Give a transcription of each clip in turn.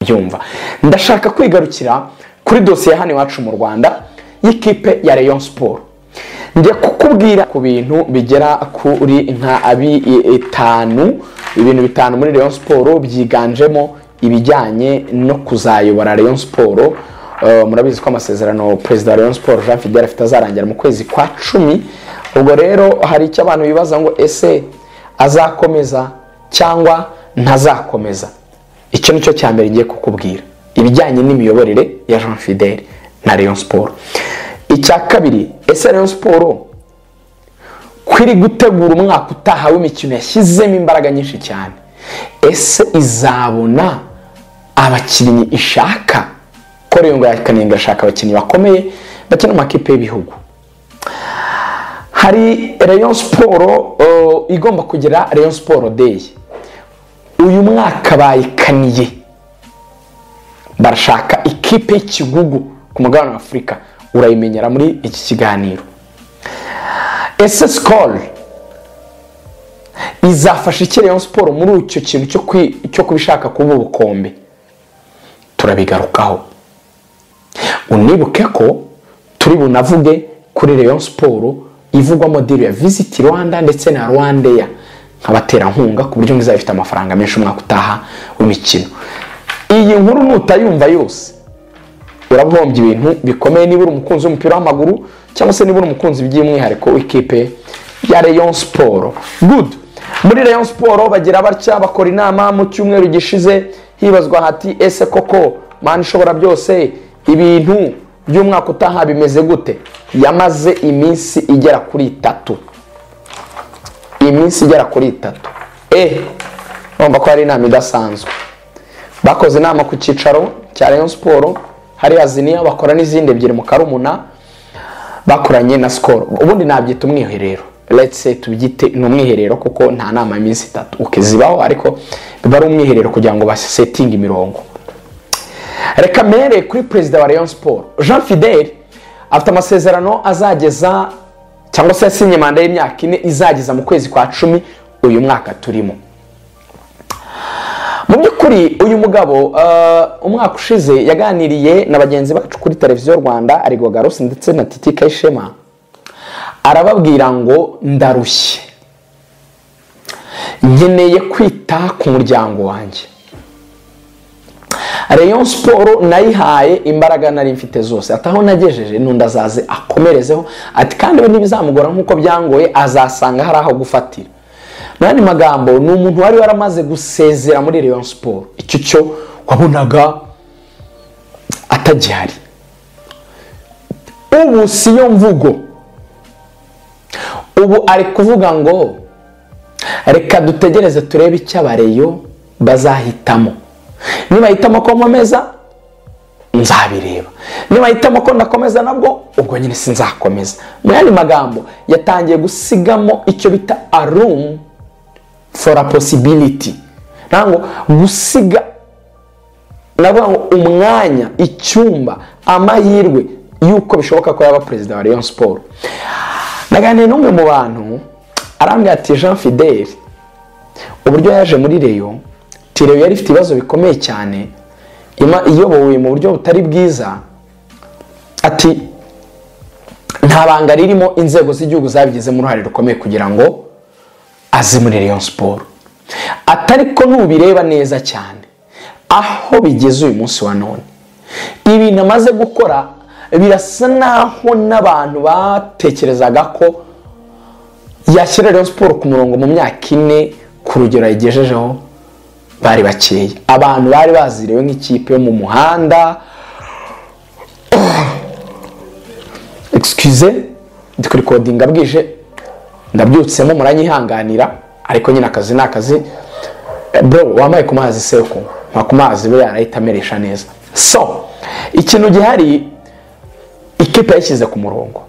kubyumva ndashaka kwigarukira kuri dosiye hano iwacu mu rwanda y'ikipe ya leon siporo njya kukubwira ku bintu bigera kuri nka abi bitanu ibintu bitanu muri leon siporo byiganjemo ibijyanye no kuzayobora leon siporo murabizi ko amasezerano perezida wa leon siporo jean fidel afite azarangira mu kwezi kwa cumi ubwo rero hari icyo abantu bibaza ngo ese azakomeza cyangwa ntazakomeza icyo ni cyo cya mbere ngiye kukubwira ibijyanye n'imiyoborere ya jean fidel na leon siporo icya kabiri ese leon siporo kwiri gutegura umwaka utaha w'imikino yashyizemo imbaraga nyinshi cyane ese izabona abakinnyi ishaka ko rero ngo yakanenga ashaka abakinnyi bakomeye bakina mu makipe y'ibihugu hari leon siporo igomba kugira leon siporo deyi uyu mwaka bayikaniye barashaka ikipe y'ikigugu ku mugabane wa afurika urayimenyera muri iki kiganiro ese sikoro izafasha iki leon siporo muri icyo kintu cyo kubishaka kuba ubukombe turabigarukaho unibuke ko turi bunavuge kuri leon siporo ivugwamo diri ya visiti rwanda ndetse na rwandeya nk'abaterankunga ku buryo izaba ifite amafaranga menshi umwaka utaha w'imikino iyi nkuru nutayumva yose urabuhombye ibintu bikomeye niba uri umukunzi w'umupira w'amaguru cyangwa se niba uri umukunzi by'umwihariko w'ikipe ya leon siporo gudu muri leon siporo bagira batya bakora inama mu cyumweru gishize hibazwa hati ese koko mani ishobora byose ibintu by'umwaka utaha bimeze gute yamaze iminsi igera kuri itatu iminsi igera kuri itatu e urumva ko hari inama idasanzwe bakoze inama ku cyicaro cya leon siporo hariya ziniya bakora n'izindi ebyiri mu karumuna bakoranye na sikoro ubundi nabyita umwiherero letse tubyite ni umwiherero kuko nta nama y'iminsi itatu ukizibaho ariko biba ari umwiherero kugira ngo basetinge imirongo reka mere kuri perezida wa leon siporo jean fidel afite amasezerano azageza cyangwa se yasinye manda y'imyaka ine izageza mu kwezi kwa cumi uyu mwaka turimo mu by'ukuri uyu mugabo umwaka ushize yaganiriye na bagenzi bacu kuri televiziyo rwanda arigo garusi ndetse na titi kayishema arababwira ngo ndarushye nkeneye kwita ku muryango wanjye leon siporo nayihaye imbaraga nari mfite zose ataho nagejeje n'undi azaze akomerezeho ati kandi we ntibizamugora nk'uko byangoye azasanga hari aho gufatira mu yandi magambo ni umuntu wari waramaze gusezera muri leon siporo icyo cyo wabonaga atagihari ubu si yo mvugo ubu ari kuvuga ngo reka dutegereze turebe icyo abareyo bazahitamo nibahitamo ko nkomeza nzabireba nibahitamo ko ndakomeza nabwo ubwo nyine sinzakomeza mu yandi magambo yatangiye gusigamo icyo bita arumu fora posibiliti ntabwo gusiga navuga ngo umwanya icyumba amahirwe y'uko bishoboka ko yaba perezida wa leon siporo naganiriye n'umwe mu bantu arambwira ati jean fidel uburyo yaje muri reyo tireyo yari ifite ibibazo bikomeye cyane iyobowe mu buryo butari bwiza ati nta banga ririmo inzego z'igihugu zabigizemo uruhare rukomeye kugira ngo azi muri leon siporo atari ko nubireba neza cyane aho bigeze uyu munsi wa none ibintu amaze gukora birasa n'aho n'abantu batekerezaga ko yashyira leon siporo ku murongo mu myaka ine ku rugero yayigejejeho bari bakeya abantu bari bazirewe nk'ikipe yo mu muhanda excuse ndi kurikodinga bwije ndabyutsemo muranyihanganira ariko nyine akazi ni akazi bro wambaye ku mazi se nka ku mazi we yarahita ameresha neza so ikintu gihari ikipe yashyize ku murongo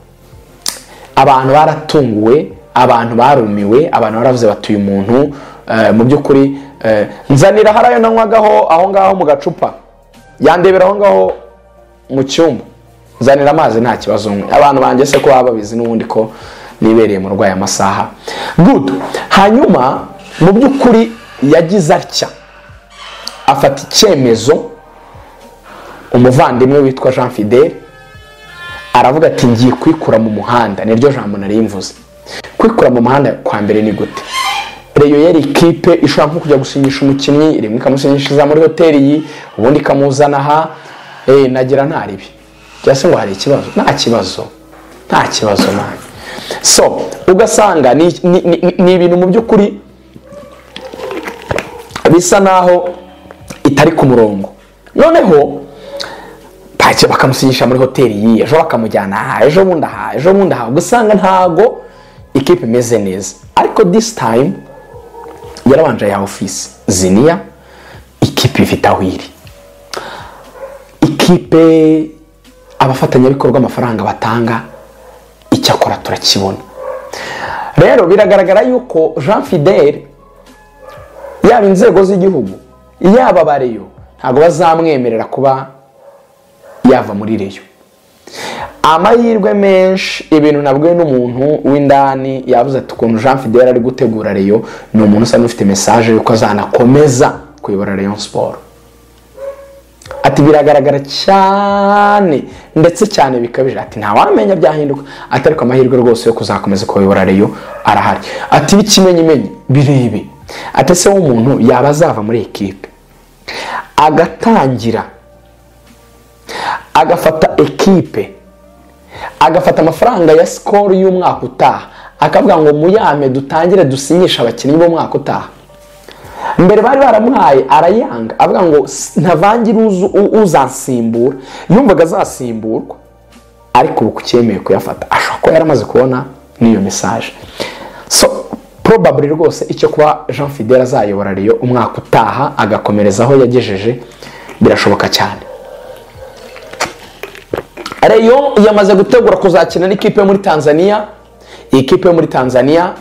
abantu baratunguwe abantu barumiwe abantu baravuze batuye umuntu mu by'ukuri nzanira hariya nanywagaho aho ngaho mu gacupa yandebera aho ngaho mu cyumba nzanira amazi nta kibazo umwe abantu banjye se ko baba babizi n'ubundi ko nibereye mu rwayi amasaha gudu hanyuma mu by'ukuri yagize atya afata icyemezo umuvandimwe witwa jean fidele aravuga ati ngiye kwikura mu muhanda niryo jambo nari mvuze kwikura mu muhanda kwa mbere ni gute reyo yari ikipe ishobora nko kujya gusinyisha umukinnyi rimwe ikamusinyishiriza muri hoteli iyi ubundi ikamuzana aha eee nagira nta ribi cyangwa se ngo hari ikibazo nta kibazo nta kibazo nawe so ugasanga ni ni- ni- ni ibintu mu by'ukuri bisa naho itari ku murongo noneho ntacyo bakamusinyisha muri hoteli yiye ejo bakamujyana aha ejo bundi aha ejo bundi aha ugasanga ntago ikipe imeze neza ariko disi tayimu yarabanje ya ofisi ziniya ikipe ifite aho iri ikipe abafatanyabikorwa amafaranga batanga icyakora turakibona rero biragaragara yuko jean fidele yaba inzego z'igihugu yaba abareyo ntabwo bazamwemerera kuba yava muri reyo amahirwe menshi ibintu nabwiwe n'umuntu w'indani yabuze ati ukuntu jean fidele ari gutegura reyo ni umuntu usa n'ufite mesaje yuko azanakomeza kuyobora reyo siporo ati biragaragara cyane ndetse cyane bikabije ati ntawamenya byahinduka ati ariko amahirwe rwose yo kuzakomeza kuyobora reyo arahari ati b'ikimenyimenyi birebe ati ese w'umuntu yaba azava muri ekipe agatangira agafata ekipe agafata amafaranga ya sikoro y'umwaka utaha akavuga ngo muyame dutangire dusinyishe abakinnyi b'umwaka utaha mbere bari baramuhaye arayanga avuga ngo "S- ntavangire uzu- u- uzansimbura yumvaga azasimburwa ariko ubu kucyemeye kuyafata ashobora kuba yaramaze kubona n'iyo mesaje so probably rwose icyo kuba jean fidele azayobora reyo umwaka utaha agakomereza aho yagejeje birashoboka cyane reyo yamaze gutegura kuzakina n'ikipe yo muri tanzania iyi kipe yo muri tanzania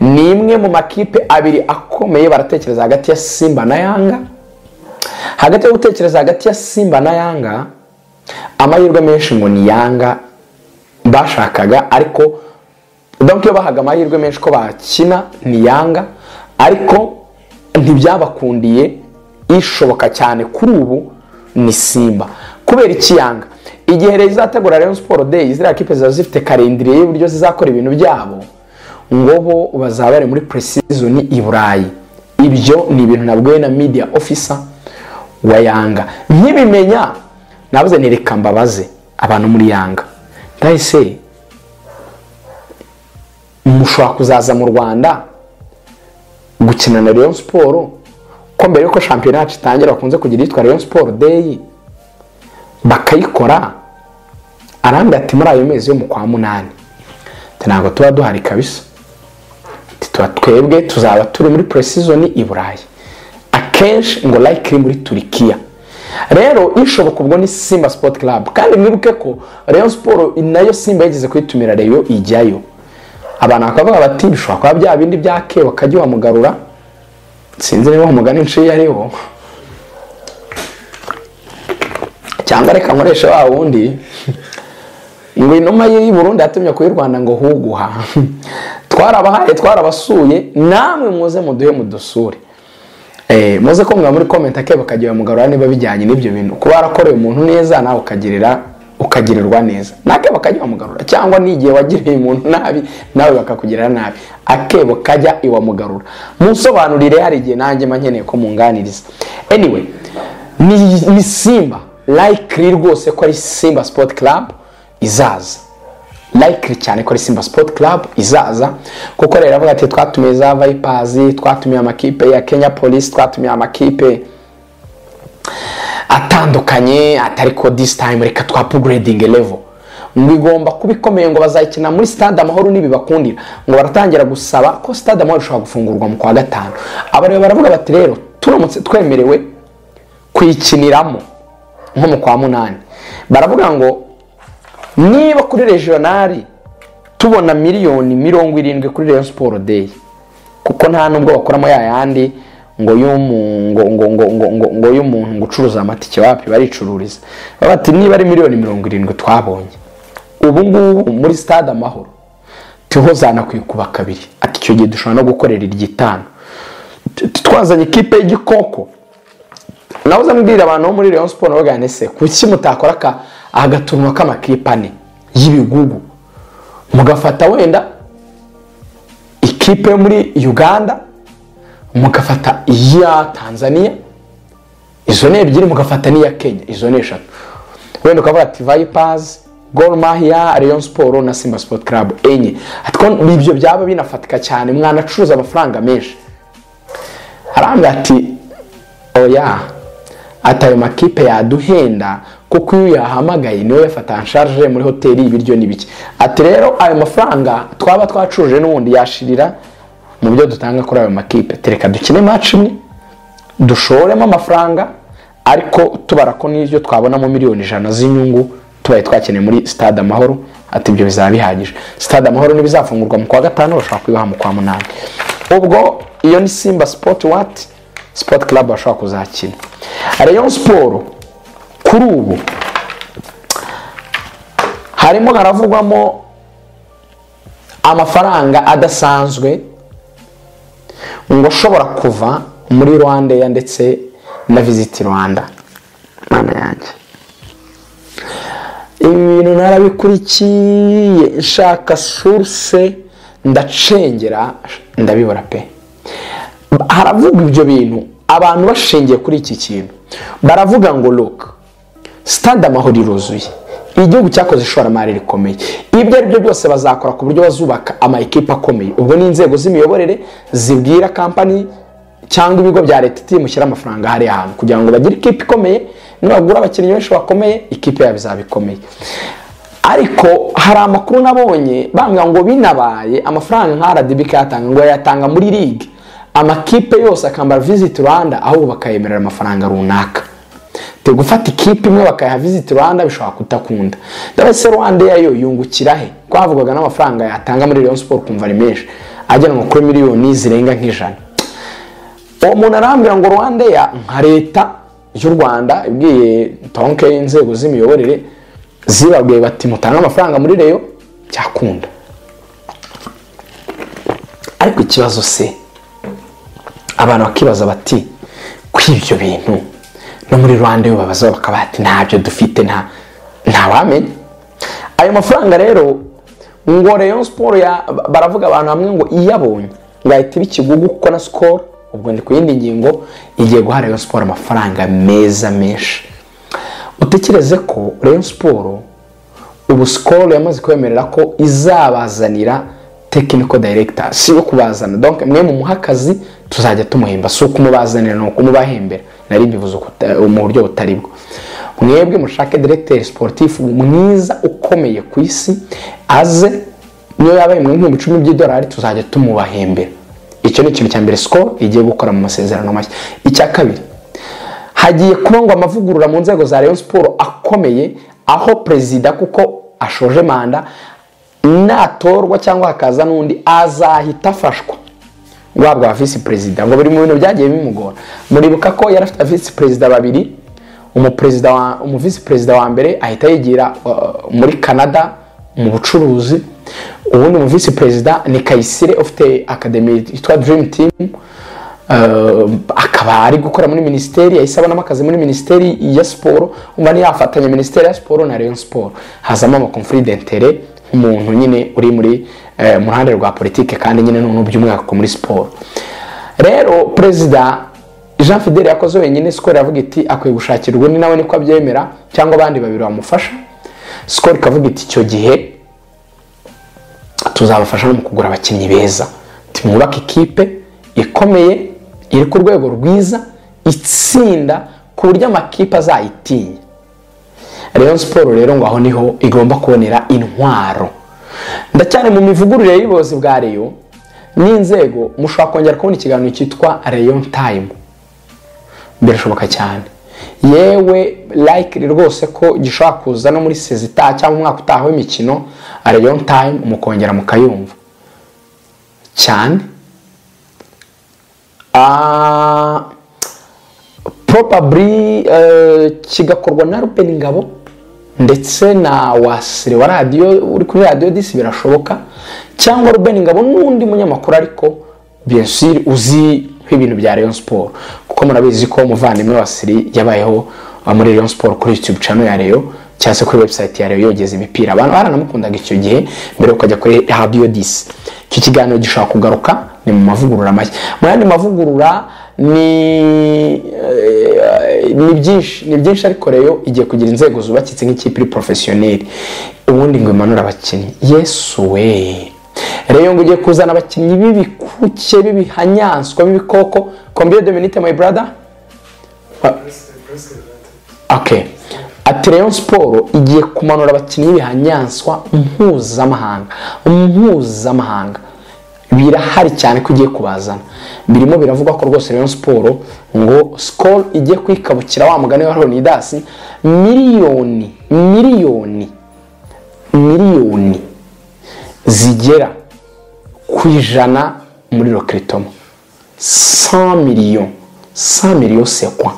ni imwe mu makipe abiri akomeye baratekereza hagati ya simba na yanga hagati yo gutekereza hagati ya simba na yanga amahirwe menshi ngo ni yanga bashakaga ariko donc iyo bahaga amahirwe menshi ko bakina ni yanga ariko ntibyabakundiye ishoboka cyane kuri ubu ni simba kubera iki yanga igihe rero izategura rayon siporo deyi ziriya kipe ziba zifite karindiriye y'uburyo zizakora ibintu byabo ngo bo bazaba bari muri puresizoni i burayi ibyo ni ibintu nabwiwe na media officer wa yanga nkibimenya nabuze ni reka mbabaze abantu muri yanga ndahise mushobora kuzaza mu rwanda gukina na Rayon siporo ko mbere yuko shampiyona yacu itangira bakunze kugira iyitwa Rayon siporo deyi bakayikora arambwira ati muri ayo mezi yo mu kwa munani ati ntabwo tuba duhari kabisa ati tuba twebwe tuzaba turi muri puresizoni i burayi akenshi ngo layikiri muri turikiya rero ishoboka ubwo ni simba sipoti club kandi mwibuke ko rayon siporo nayo simba yigeze kuyitumira reyo ijyayo abantu bakavuga bati bishobora kuba bya bindi bya ke bakajya bamugarura sinzi niba umugani nshiya ariwo cyangwa reka nkoresha wa wundi ngo inuma y'i burundi yatumye ku y'u rwanda ngo huguha twarabahaye twarabasuye namwe muze muduhe mudusure Eh, muze ko mwaba muri komenti akeba bakagira bamugarura niba bijyanye n'ibyo bintu kuba warakoreye umuntu neza nawe ukagirira ukagirirwa neza nakeba kajya bamugarura cyangwa n'igihe wagiriye umuntu nabi nawe bakakugirira nabi akebo kajya iwamugarura munsobanurire hari igihe nanjye mba nkeneye ko munganiriza anyway ni, ni simba likely rwose ko ari simba sport club izaza likely cyane ko ari simba sport club izaza kuko rero avuga ati twatumiye za vipers twatumiye amakipe ya kenya police twatumiye amakipe atandukanye atari ko this time reka twa upgrading level ngo igomba kuba ikomeye ngo bazayikina muri stade amahoro nibibakundira ngo baratangira gusaba ko stade amahoro ishobora gufungurwa mu kwa gatanu abareba baravuga bati rero turamutse twemerewe kuyikiniramo nko mu kwa munani baravuga ngo niba kuri regionali tubona miliyoni mirongo irindwi kuri Rayon Sport Day kuko nta nubwo bakoramo ya yandi ngo y'umu- ngo ngo ngo ngo ngo ngo y'umuntu ngo ucuruza amatike wapi baricururiza baba bati niba ari miliyoni mirongo irindwi twabonye ubu ngubu muri stade amahoro tiho zanakwiye kuba kabiri ati icyo gihe dushobora no gukorera iryitanu T- twazanye ikipe y'igikoko nawe uzambwira abantu bo muri Rayon Sport bavuga ngo ese kuki mutakora aka agatunwa k'amakipe ane y'ibigugu mugafata wenda ikipe yo muri Uganda mugafata iya Tanzania izo ni ebyiri mugafata n'iya Kenya izo ni eshatu wenda ukavuga ati Vipers Gor Mahia Rayon Sport na Simba Sport Club enye ariko ibyo byaba binafatika cyane mwanacuruza amafaranga menshi arambwira ati oya ati ayo makipe yaduhenda kuko iyo uyahamagaye niwe yafata ansharije muri hoteli ibiryo n'ibiki ati rero ayo mafaranga twaba twacuruje n'ubundi yashirira mu byo dutanga kuri ayo makipe tereka dukine match imwe dushoremo amafaranga ariko tubara ko n'ibyo twabonamo miliyoni ijana z'inyungu tubaye twakeneye muri stade amahoro ati ibyo bizaba bihagije stade amahoro ntibizafungurwa mu kwa gatanu bashobora kubibaha mu kwa munani ubwo iyo ni simba sipoti wati sipoti club bashobora kuzakina rayon siporo kuri ubu harimo haravugwamo amafaranga adasanzwe ngo ashobora kuva muri rwandeya ndetse na visiti rwanda mwana yanjye ibintu narabikurikiye nshaka suruse ndacengera ndabibura pe haravugwa ibyo bintu abantu bashingiye kuri iki kintu baravuga ngo loka sitade amahoro iruzuye igihugu cyakoze ishoramari rikomeye ibyo ari byo byose bazakora ku buryo bazubaka ama ekipa akomeye ubwo ni inzego z'imiyoborere zibwira kampani cyangwa ibigo bya leta iti mushyire amafaranga hariya hantu kugira ngo bagire ikipe ikomeye nibagura abakinnyi benshi bakomeye ikipe yabo izaba ikomeye ariko hari amakuru nabonye bambwira ngo binabaye amafaranga nka RDB kayatanga ngo yayatanga muri ligue amakipe yose akambara visit Rwanda ahubwo bakayemerera amafaranga runaka te gufata ikipe imwe bakayaha visit Rwanda bishobora kutakunda ndabese Rwanda yayo yungukira he kwavugaga n'amafaranga yatanga muri Rayon Sport kumva ari menshi agenwa kuri miliyoni zirenga nk'ijana uwo muntu arambwira ngo Rwanda ya nka leta y'u Rwanda ibwiye tonke inzego z'imiyoborere zibabwiye bati mutange amafaranga muri reyo byakunda ariko ikibazo se abantu bakibaza bati kuri ibyo bintu no muri rwanda iyo babaza bakaba bati ntabyo dufite nta ntawamenya ayo mafaranga rero ngo reyo siporo baravuga abantu hamwe ngo iyabonye ngo ahita iba ikigugu kuko na sikoro ubwo ni ku yindi ngingo igiye guha reyo siporo amafaranga meza menshi utekereze ko Rayon siporo ubu sikoro yamaze kwemerera ko izabazanira tekiniko dayiregita si yo kubazana donke mwe mu akazi tuzajya tumuhemba si ukumubazanira ni ukumubahembera nari mbivuze mu buryo butari bwo mwebwe mushake diregiteri siporutifu mwiza ukomeye ku isi aze niyo yabaye mu bihumbi icumi by'idolari tuzajya tumubahembera icyo ni ikintu cya mbere sikoro igiye gukora mu masezerano mashya icya kabiri hagiye kuba ngo amavugurura mu nzego za Rayon siporo akomeye aho perezida kuko ashoje manda natorwa cyangwa hakaza n'undi azahita afashwa guhabwa visi perezida ngo biri mu bintu byagiye bimugora muribuka ko yari afite visi perezida babiri umuvisi perezida wa mbere ahita yigira muri canada mu bucuruzi ubundi umuvisi perezida ni kayisire ufite akademi yitwa dirimu timu akaba ari gukora muri minisiteri yahise abonamo akazi muri minisiteri ya siporo umva yafatanya minisiteri ya siporo na Rayon siporo hazamo amakomfuri dentere nk'umuntu nyine uri muri mu ruhande rwa politiki kandi nyine n'ubuntu by'umwaka muri siporo rero perezida jean fidel yakoze wenyine sikoro yavuga iti akwiye gushakirwa undi nawe niko abyemera cyangwa abandi babiri bamufasha sikoro ikavuga iti icyo gihe tuzabafasha no mu kugura abakinnyi beza tumwubake ikipe ikomeye iri ku rwego rwiza itsinda ku buryo amakipe azayitinya Rayon siporo rero ngo aho niho igomba kubonera intwaro ndacyane mu mivugurire y'ubuyobozi bwa reyo n'inzego mushobora kongera kubona ikiganiro cyitwa reyo tayimu birashoboka cyane yewe layikiri rwose ko gishobora kuza no muri sezita cyangwa umwaka utaha w'imikino reyo tayimu mukongera mukayumva cyane probably kigakorwa na Ruben Ngabo ndetse na wasire wa radiyo uri kuri radiyo disi birashoboka cyangwa Ruben Ngabo n'undi munyamakuru ariko bensiri uzi w'ibintu bya Rayon Sport kuko murabizi ko umuvandimwe wa Siri yabayeho ah, muri Rayon Sport kuri YouTube channel ya Rayon cyangwa se kuri website ya Rayon yogeza imipira abantu baranamukundaga icyo gihe mbere yo kujya kuri Radio 10 icyo kiganiro gishobora kugaruka ni mu mavugurura make mu yandi mavugurura ni eh, ni byinshi ni byinshi ariko Rayon igiye kugira inzego zubakitse nk'ikipe iri professionnelle ubundi ngo imanure abakinnyi yesu we Rayon ngo ugiye kuzana abakinnyi b'ibikuke b'ibihanyanswa b'ibikoko combien de minutes my brother okay ati Rayon siporo igiye kumanura abakinnyi b'ibihanyanswa mpuzamahanga mpuzamahanga birahari cyane ko igiye kubazana birimo biravugwa ko rwose Rayon siporo ngo sikoro igiye kwikabukira wa mugani wa Leonidas miliyoni miliyoni miliyoni zigera ku ijana muri rokeritomo 100 miliyoni 100 miliyoni sekwa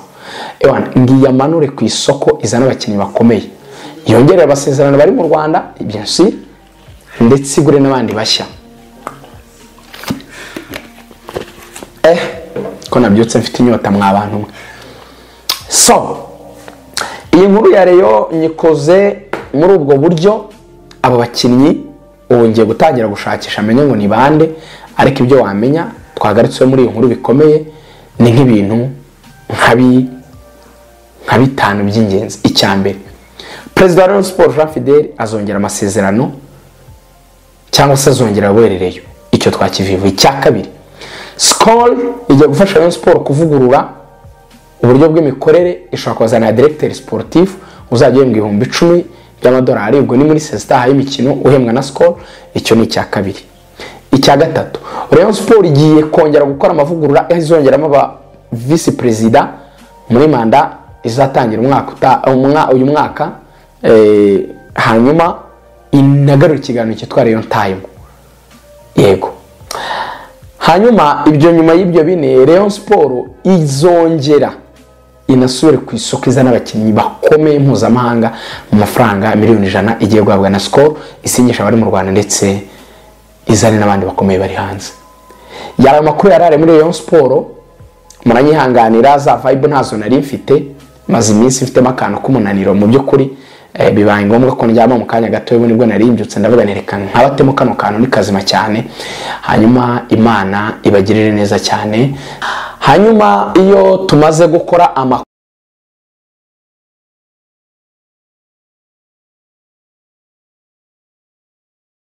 ewana ngiyamanure ku isoko izana abakinnyi bakomeye yongerera abasezerano bari mu rwanda ibyansi ndetse igure n'abandi bashya eh ko nabyutse mfite inyota mwa bantu mwe so iyi nkuru ya reyo nyikoze muri ubwo buryo abo bakinnyi ubu ngiye gutangira gushakisha amenye ngo ni bande ariko ibyo wamenya twagarutswe muri iyi nkuru bikomeye ni nk'ibintu nka bi- nka bitanu by'ingenzi icya mbere perezida wa Rayon Sports Jean Fidel azongera amasezerano cyangwa se azongera abuherereyo icyo twakivivu icya kabiri sikoro igiye gufasha Rayon Sports kuvugurura uburyo bw'imikorere ishobora kuzana diregiteri siporutifu uzajya uhembwa ibihumbi icumi by'amadolari ubwo ni muri sesitaha y'imikino uhembwa na sikoro icyo ni icya kabiri icya gatatu Rayon Sport igiye kongera gukora amavugurura izongeramo aba visi perezida muri manda izatangira umwaka uta- umwa- uyu mwaka eh, hanyuma inagarura ikiganiro cyitwa Rayon Time yego hanyuma ibyo nyuma y'ibyo bine Rayon Sport izongera inasubire ku isoko izana abakinnyi bakomeye mpuzamahanga mu mafaranga miliyoni ijana igiye guhabwa na sikoro isingisha abari mu rwanda ndetse izane n'abandi bakomeye bari hanze yaba amakuru yarare muri Rayon Sport muranyihanganira za vibe ntazo nari mfite maze iminsi mfitemo akantu k'umunaniro mu by'ukuri eh, bibaye ngombwa ko ndyama mu kanya gato nibwo nari mbyutse ndavuga nereka nkabatemo kano kantu ni kazima cyane hanyuma imana ibagirire neza cyane hanyuma iyo tumaze gukora amakuru